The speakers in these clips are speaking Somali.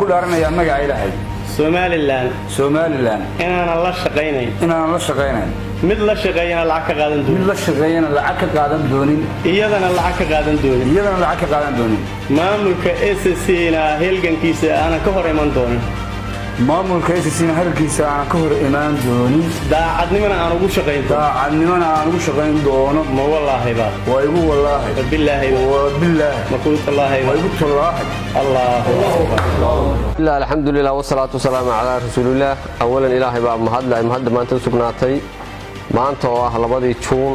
dhaaranayaa magaca ilaahay somalilan somalilan inaanan la shaqaynayn inaanan la shaqaynayn mid la shaqeeyana lacag ka qaadan mid doonin la shaqeeyana lacag ka qaadan doonin iyadana lacag ka qaadan doonin iyadana lacag ka qaadan doonin maamulka s c na helgankiisa aanan ka hor iman doonin maamulka SSC-na hadalkiisa aan ka hor imaan doonin daacadnimana aan ugu shaqayn doonin daacadnimana aan ugu shaqayn doono ma wallaahiba waa igu wallaahi bilaahiba waa bilaahi ma kuu tallaahiba waa igu tallaahi allahu akbar bismillah alxamdulilah wasalaatu wasalaamu calaa rasuulillaah awalan ilaahay baa mahadle ay mahadda maanta u sugnaatay maanta oo ah labadii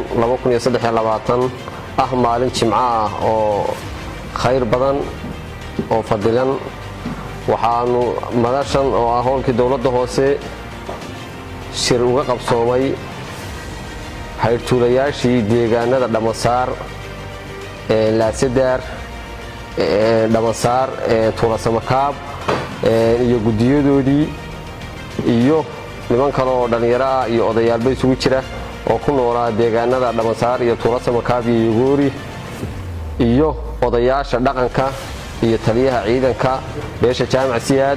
juun ah maalin jimco ah oo khayr badan oo fadilan waxaanu madashan oo ah howlkii dowladda hoose shir uga qabsoomay hayrtuulayaashii deegaanada dhammasaar ee laasadaar ee dhammasaar ee tuulasamakaab ee iyo guddiyadoodii iyo niman kale oo dhallinyaro ah iyo odayaalba isugu jira oo ku noolaa deegaanada dhammasaar iyo tuulasamakaab iyo yogoori iyo odayaasha dhaqanka iyo taliyaha ciidanka beesha jaamac siyaad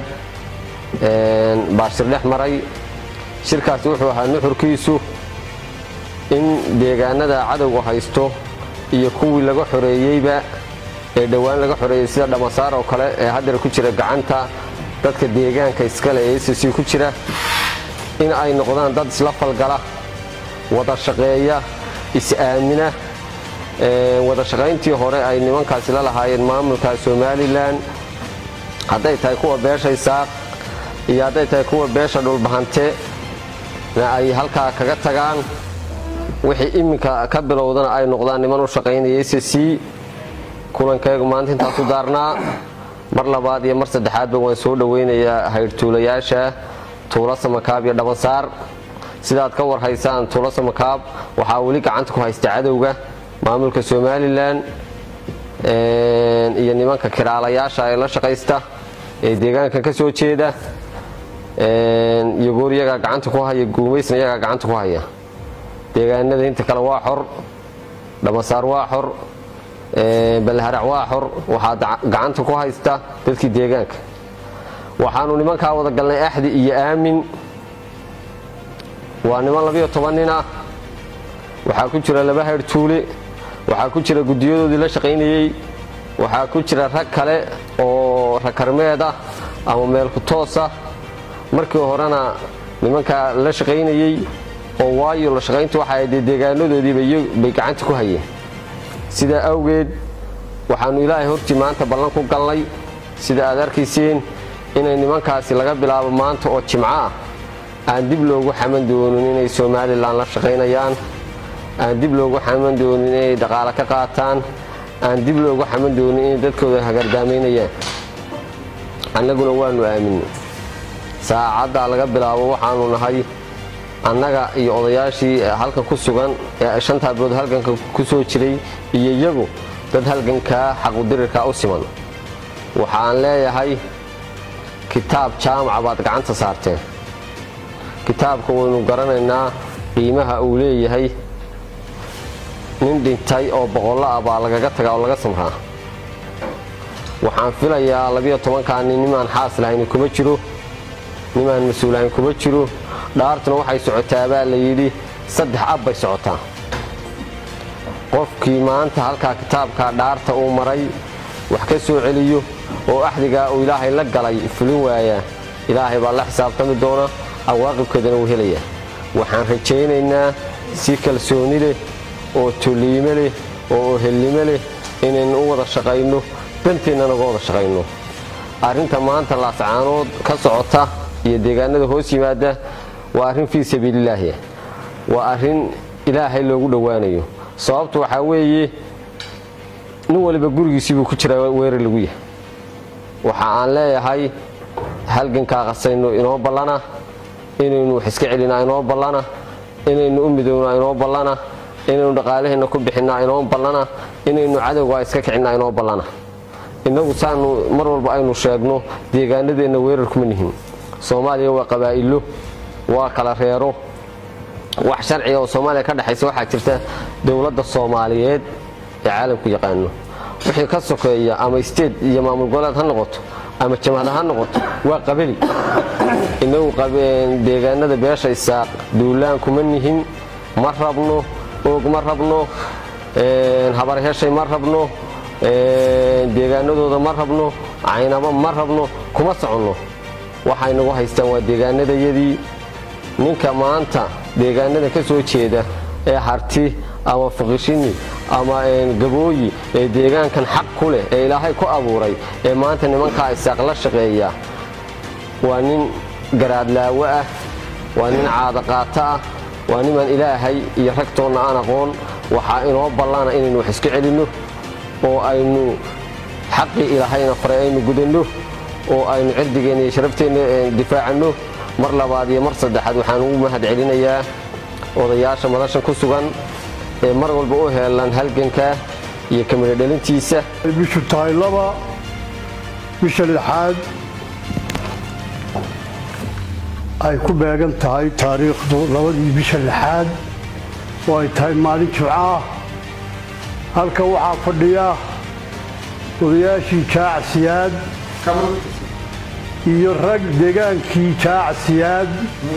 baa shir dhex maray shirkaasi wuxuu ahaa nuxurkiisu in deegaanada cadowga haysto iyo kuwii laga xoreeyeyba ee dhowaan laga xoreeyey sida dhammasaar oo kale ee hadeer ku jira gacanta dadka deegaanka iskale ee sc ku jira in ay noqdaan dad isla falgala wada shaqeeya is-aamina wada shaqayntii hore ay nimankaasi la lahaayeen maamulka somalilan hadday tahay kuwa beesha isaaq iyo hadday tahay kuwa beesha dhulbahante na ay halkaa kaga tagaan wixii iminka ka bilowdana ay noqdaan niman u shaqaynaya sc kulankaygu maanta intaasu daarnaa mar labaad iyo mar saddexaadba waan soo dhowaynayaa hayrtuulayaasha tuula samakaab iyo dhammasaar sidaad ka warhaysaan tuula samakaab waxaa weli gacanta ku haysta cadowga maamulka somalilan iyo nimanka kiraalayaasha ee la shaqaysta ee deegaanka ka soo jeeda yogoor iyagaa gacanta ku haya guumaysna iyagaa gacanta ku haya deegaanada inta kale waa xor dhammasaar waa xor balharac waa xor waxaa gacanta ku haysta dadkii deegaanka waxaanu nimankaa wada galnay axdi iyo aamin waa niman labiyo toban nin ah waxaa ku jira laba hayrtuule waxaa ku jira guddiyadoodii la shaqaynayey waxaa ku jira rag kale oo rakarmeed ah ama meelku toosa markii horena nimankaa la shaqaynayey oo waayo la shaqayntu waxa dee deegaanadoodiibay gacanta ku hayeen sidaa awgeed waxaannu ilaahay hortii maanta ballan ku galnay sida aad arkayseen inay nimankaasi laga bilaabo maanta oo jimco ah aan dib loogu xaman doonin inay somalilan la shaqaynayaan aan dib loogu xaman doonin inay dhaqaale ka qaataan aan dib loogu xaman doonin inay dadkooda hagardaamaynayaan annaguna waannu aaminay saacaddaa laga bilaabo waxaanu nahay annaga iyo odayaashii halkan ku sugan ee shantaa bilood halganka ku soo jiray iyo iyagu dad halgankaa xaqudirirkaa u siman waxaan leeyahay kitaab jaamaca baad gacanta saarteen kitaabka waynu garanaynaa qiimaha uu leeyahay nin dhintay oo boqollo ah baa lagaga tagaa oo laga samraa waxaan filayaa labiyo tobankaa nin nimaan xaas lahayn kuma jiro nimaan mas-uulahayn kuma jiro dhaartuna waxay socotaa baa la yidhi saddex ab bay socotaa qofkii maanta halkaa kitaabkaa dhaarta uu maray wax ka soo celiyo oo axdigaa uu ilaahay la galay fulin waayaa ilaahay baa la xisaabtami doona awaaqibkeedana wuu helayaa waxaan rajaynaynaa si kalsooni leh oo toliime leh oo ohelnimo leh inaynu u wada shaqayno danteennana uga wada shaqayno arrinta maanta laascaanood ka socota iyo deegaanada hoos yimaada waa arrin fii sabiililaahi waa arrin ilaahay loogu dhowaanayo sababtu waxaa weeye nin waliba gurigiisiibuu ku jiraa weerar lagu yahay waxa aan leeyahay halgankaa qasayno inoo ballana inaynu wax iska celinaa inoo ballana inaynu u midownaa inoo ballana inaynu dhaqaalaheenna ku bixinnaa inoo ballana inaynu cadowgaa iska kicinaa inoo ballana innagu saanu mar walba aynu sheegno deegaanadeenna weerar kuma nihin soomaaliya waa qabaa'ilo waa kala reero wax sharciga oo soomaaliya ka dhexaysa waxaa jirta dowladda soomaaliyeed ee caalamku yaqaano wixii ka sokeeya ama state iyo maamul goboleed ha noqoto ama jamhad ha noqoto waa qabali inagu deegaanada beesha isaaq duulaan kuma nihin ma rabno oog ma rabno habarheshay ma rabno deegaanadooda ma rabno caynabo ma rabno kuma soconno waxay nagu haystaan waa deegaanadayadii ninka maanta deegaanada ka soo jeeda ee harti ama fuqishini ama gabooyi ee deegaankan xaq ku leh ee ilaahay ku abuuray ee maanta nimankaa isaaq la shaqeeya waa nin garaadlaawo ah waa nin caadaqaato ah waa niman ilaahay iyo ragtoonna aan aqoon waxaa inoo ballana inaynu wax iska celinno oo aynu xaqii ilaahayna faray aynu gudanno oo aynu cirdigeenna iyo sharafteenna difaacanno mar labaad iyo mar saddexaad waxaan ugu mahad celinayaa odayaasha madashan ku sugan ee mar walba u heelan halganka iyo kamida dhalintiisa bishu tahay laba bisha lixaad ay ku beegan tahay taariikhdu labadii bisha lixaad oo ay tahay maalin jimcaah halka waxaa fadhiya odayaashii jaacsiyaad iyo rag degaankii jaacsiyaad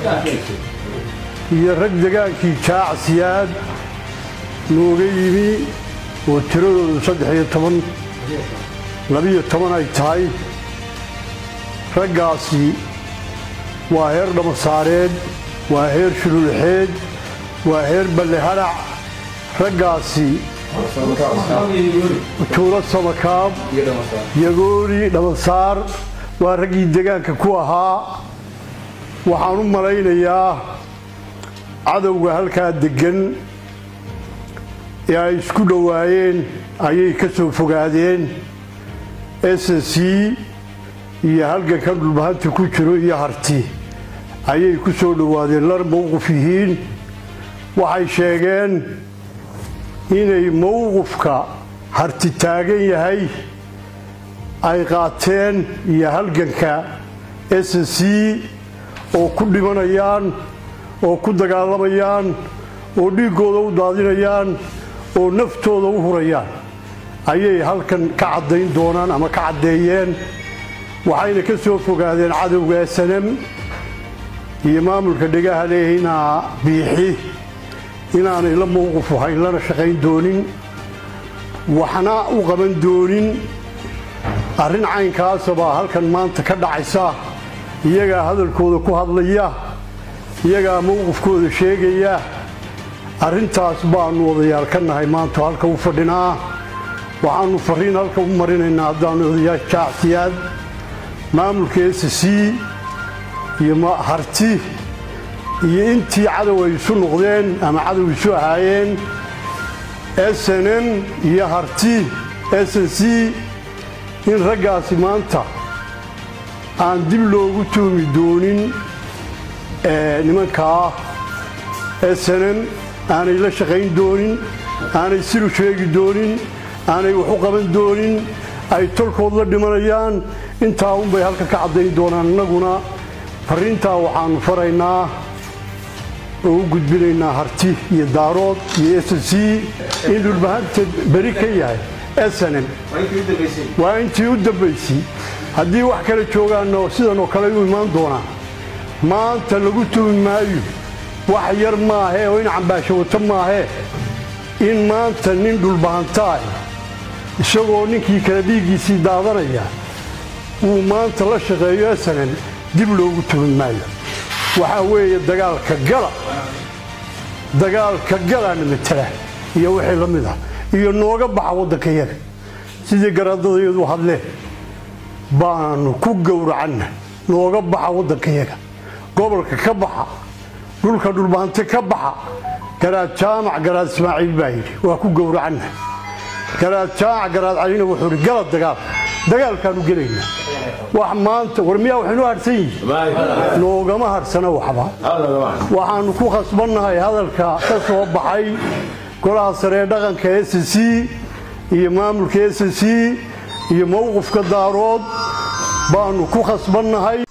iyo rag degaankii jaacsiyaad nooga yimi oo tiradoodu saddex-iyo toban labiyo toban ay tahay raggaasi waa heer dhamasaareed waa heer shululxeed waa heer ballehadhac raggaasi tuulo samakaab yagoori dhamasaar waa raggii degaanka ku ahaa waxaan u malaynayaa cadowga halkaa deggan ee ay isku dhowaayeen ayay ka soo fogaadeen s c iyo halgankan dhulbahanta ku jiro iyo harti ayay ku soo dhowaadeen lar mowqif yihiin waxay sheegeen inay mowqifka harti taagan yahay ay qaateen iyo halganka s c oo ku dhimanayaan oo ku dagaalamayaan oo dhiiggooda u daadinayaan oo naftooda u hurayaan ayay halkan ka caddayn doonaan ama ka caddeeyeen waxayna ka soo fogaadeen cadowga snm iyo maamulka dhegaha leehinaa biixi inaanay la mowqif ahayn lana shaqayn doonin waxna u qaban doonin arrin caynkaasa baa halkan maanta ka dhacaysa iyagaa hadalkooda ku hadlaya iyagaa mowqifkooda sheegaya arrintaas baannu odayaal ka nahay maanta halka u fadhinaa waxaannu farriin halka u marinaynaa haddaannu odayaal jaacsiyaad maamulka s c iyo harti iyo intii cadow ay isu noqdeen ama cadow isu ahaayeen snm iyo harti s c in raggaasi maanta aan dib loogu tuumi doonin nimankaa snm aanay la shaqayn doonin aanay siru sheegi doonin aanay wax u qaban doonin ay tolkood la dhimanayaan intaa unbay halka ka caddayn doonaan innaguna farriintaa waxaannu faraynaa oo u gudbinaynaa harti iyo daarood iyo s c in dhulbahanta beri ka yahay snm waa intii u dambaysay haddii wax kale joogaanno sidanoo kale u imaan doonaan maanta lagu tuumi maayo wax yar maahee oo in cambaasho wato maahee in maanta nin dhulbahantaah isagoo ninkii kale dhiiggiisii daadanaya uu maanta la shaqeeyo snm dib loogu tuumi maayo waxaa weeye dagaalka gala dagaalka galaana matala iyo wixii la mid ah iyo nooga baxa waddankayaga sidii garaadadayadu hadleen baanu ku gowracanna nooga baxa waddankayaga gobolka ka baxa dhulka dhulbaante ka baxa garaad jaamac garaad ismaaciil baa yidhi waa ku gowracanna garaad jaamac garaad calina wuxuu idhi gala dagaal dagaalkaanu gelaynaa wax maanta war miyaa waxaynu harsan yihin noogama harsana waxba waxaannu ku khasbannahay hadalka ka soo baxay golaha saree dhaqanka s c iyo maamulka s c iyo mowqifka daarood baannu ku khasbannahay